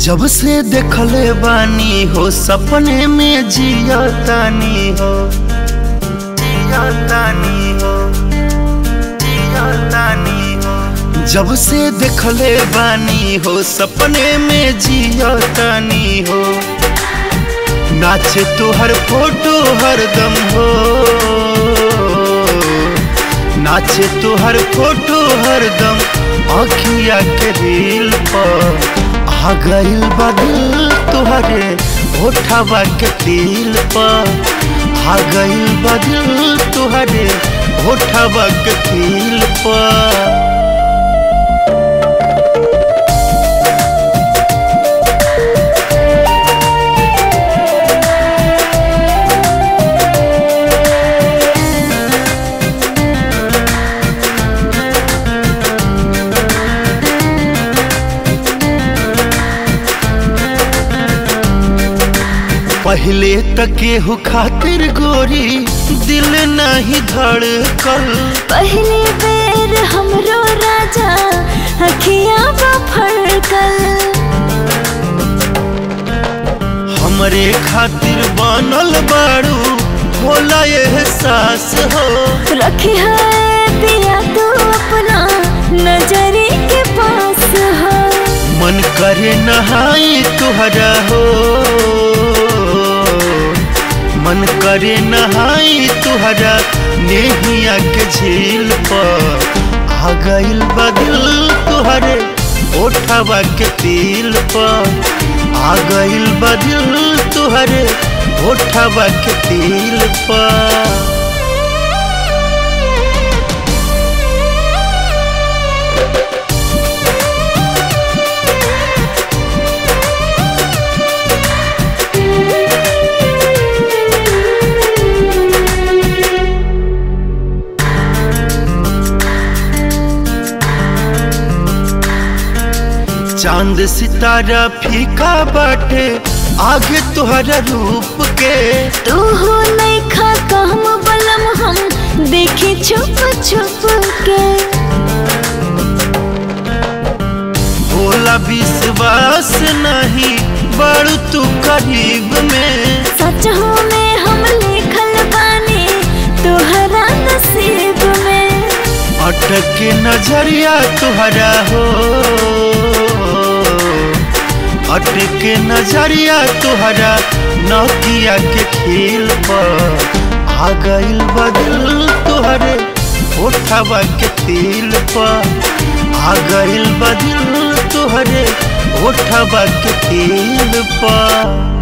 जब से देखले बानी हो सपने में जियतानी हो जियतानी हो जियतानी हो जब से देखले बानी हो सपने में जियतानी हो नाचे तो हर फोटो हरदम हो नाचे तो हर फोटो हरदम आखिया के दिल पर आ गइल बा दिल तुहरे ओठवा के दिल पर आ गइल बा दिल तुहरे ओठवा के दिल पर पहले तके हो खातिर गोरी दिल नहीं धड़कल पहली बेर हमरो राजा अखिया फड़कल हमरे खातिर बनल बाड़ू होला एहसास हो रखी है दिया तू अपना नजरी के पास हो मन करे नहाई तुहरा हो मन करे नहाई तुहरा नेहिया के झील पर आ गइल बदल तुहरे ओठवा के तिल पर आ गइल बदल तुहरे ओठवा के तिल पर चांद सितारा फीका बाटे आगे तुहरा रूप के तू हो नहीं खा काम बलम हम देखी छुप छुप के होला विश्वास नहीं बड़ू तू करीब में सच हो में हम लिखल बानी तुहरा नसीब में अटक के नजरिया तुहरा हो अटक के नजरिया तुहरा नौकिया के खील पर आ गइल बदल तुहरे ओठवा के तिल पर आ गइल बदल तुहरे ओठवा के तिल पर